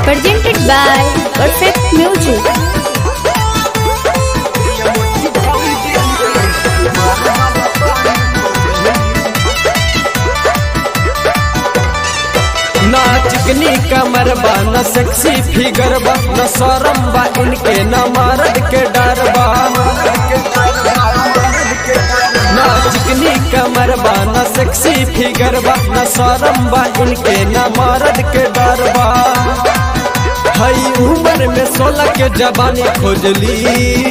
presented by Perfect Music. ना चिकनी कमर बा न सेक्सी फिगर बा न शरम बा इनके न मर्द के डर बा ना चिकनी कमर बा न सेक्सी फिगर बा न शरम बा इनके न मर्द के डर बा हई उम्र में सोलह के जवानी खोजली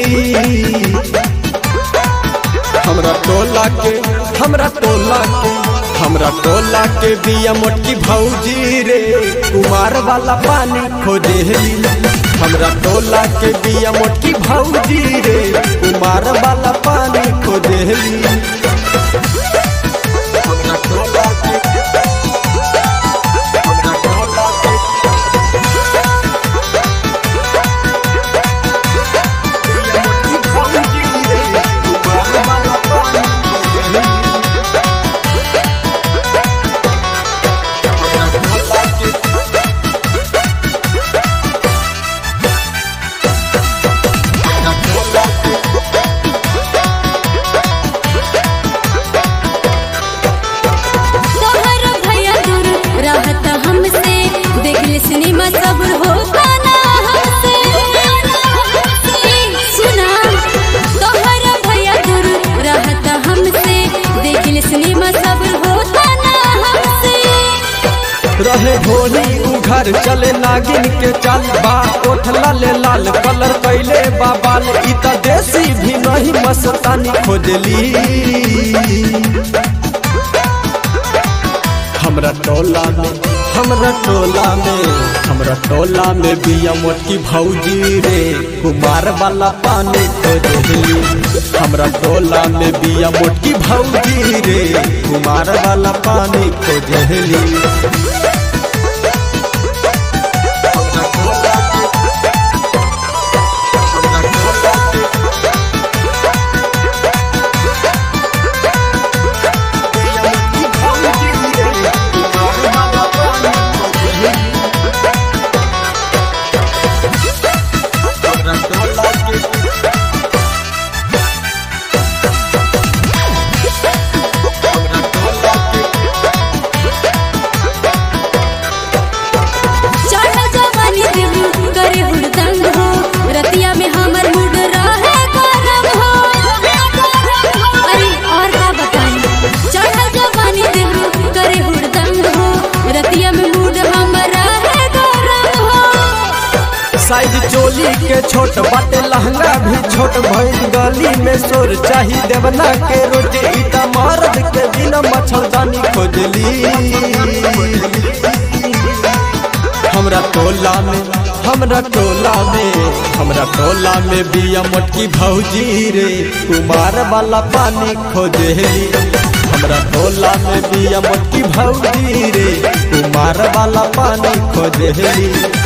हमरा टोला के हमरा टोला के हमरा टोला के बिया मोटकी भौजी रे कुमार वाला पानी खोजेली हमरा टोला के बिया मोटकी भौजी रे कुमार वाला पानी खोजेली हमरा टोला के हमरा टोला के बिया मोटकी भौजी रे कुमार वाला पानी खोजेली तोहर भैया दूर रहत हमसे देख ले सिनेमा सब्र होता ना हमसे ए, सुना तोहर भैया दूर रहत हमसे देख ले सिनेमा सब्र होता ना हमसे रहे भोली उ घर चले नागिन के चाल बा ओठ लाले लाल कलर कैले बाबाल इ त देसी भी नहीं मस्तानी खोजली हमरा टोला में हमरा टोला में हमरा टोला में बिया मोटकी भौजी रे कुमार वाला पानी खोजली हमरा टोला में बिया मोटकी भौजी रे कुमार वाला पानी खोजली चढ़ जवानी देबू करे हुड़दंग हो रतिया में हमर मूड रहे गरम हो अरे और का बताई चढ़ जवानी देबू करे हुड़दंग हो रतिया में मूड हमर रहे गरम हो साइज चोली के छोट बाटे लहंगा भी छोट भइल गली में सोर चाही देवना के रोटी इता मर्द के बिना मच्छरदानी खोजली हमरा टोला में हमरा टोला में हमरा टोला में बिया मोटकी भौजी रे कुमार वाला पानी खोजली हमरा टोला में बिया मोटकी भौजी रे कुमार वाला पानी खोजली